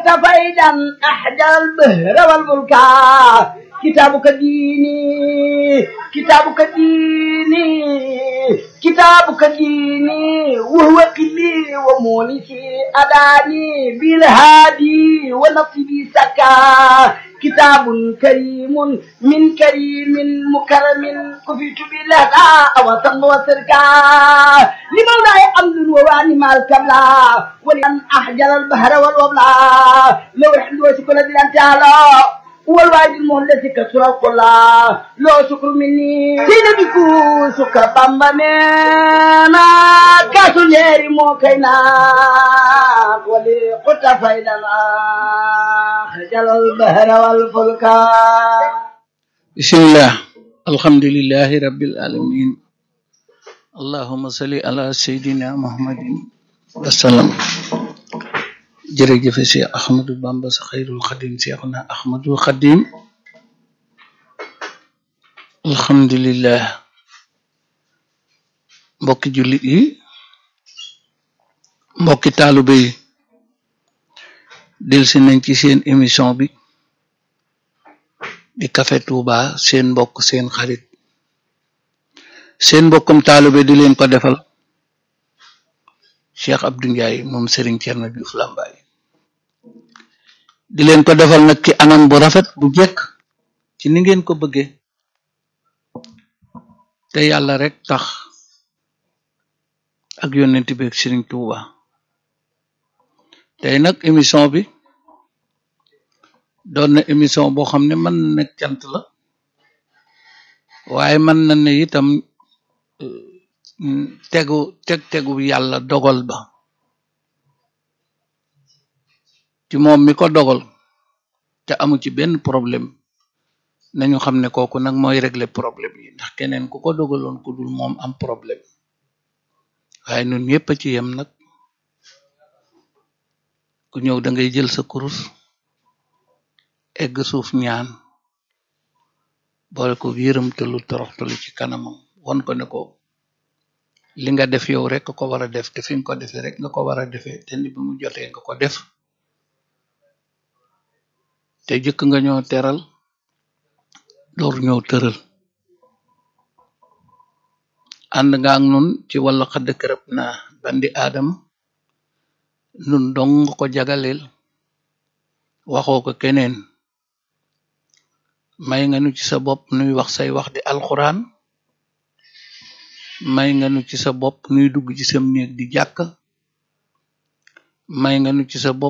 فيدا أحجر البهر والملك كتابك ديني كتابك ديني كتابك ديني وهو قلي ومونسي أداني بالهادي ونصبي سكا كتاب كريم من كريم مكرم كفيت بالهدى وصل وسركا لمولاي أمد وواني مال كبلا ولأن أحجر البحر والوبلا لو يحمد وشكرا دلان تعالى والواجب المهندس كسر القلا لو شكر مني سيدكو سكر بامبا مينا كاسو نيري موكينا ولي قط فايدنا خجل البحر والفلك بسم الله الحمد لله رب العالمين اللهم صل على سيدنا محمد وسلم jërëjëf si Ahmadou Bamba sa xayrul xadim seexuna Ahmadul xadim alhamdulillah mbokki jullit yi mbokki taalube yi delsi nañ ci seen émission bi di Café Touba seen mbokk seen xarit seen mbokkum taalube di leen ko defal Cheikh Abdou Ndiaye moom Serigne Thierno Diouf Lambaye di leen ko defal nag ci anam bu rafet bu jekk ci ni ngeen ko bëggee te yàlla rek tax ak yonent bi ak Serigne Touba tey nag émission bi doon na émission boo xam ne mën na nekk cant la waaye mën na ne itam tegu teg tegu yàlla dogal ba ci moom mi ko dogal te amu ci benn problème nañu xam ne kooku nag mooy régler problème yi ndax keneen ku ko dogaloon ku dul moom am problème waaye ñun ñëpp a ci yem nag ku ñëw da ngay jël sa kurus egg suuf ñaan boole ko yërëmtalu toroxtalu ci kanamam won ko ne ko li nga def yow rek ko war a def te fi nga ko defee rek nga ko war a defee te ni bi mu jotee nga ko def te jëkk nga ñoo teral door ñoo tëral ànd nga ak nun ci wàllu xadd kërëb na bandi aadama nun dong nga ko jagaleel waxoo ko keneen may nga nu ci sa bopp nuy wax say wax di alxuraan may nga nu ci sa bopp nuy dugg ci sam néeg di jàkk may nga nu ci sa bopp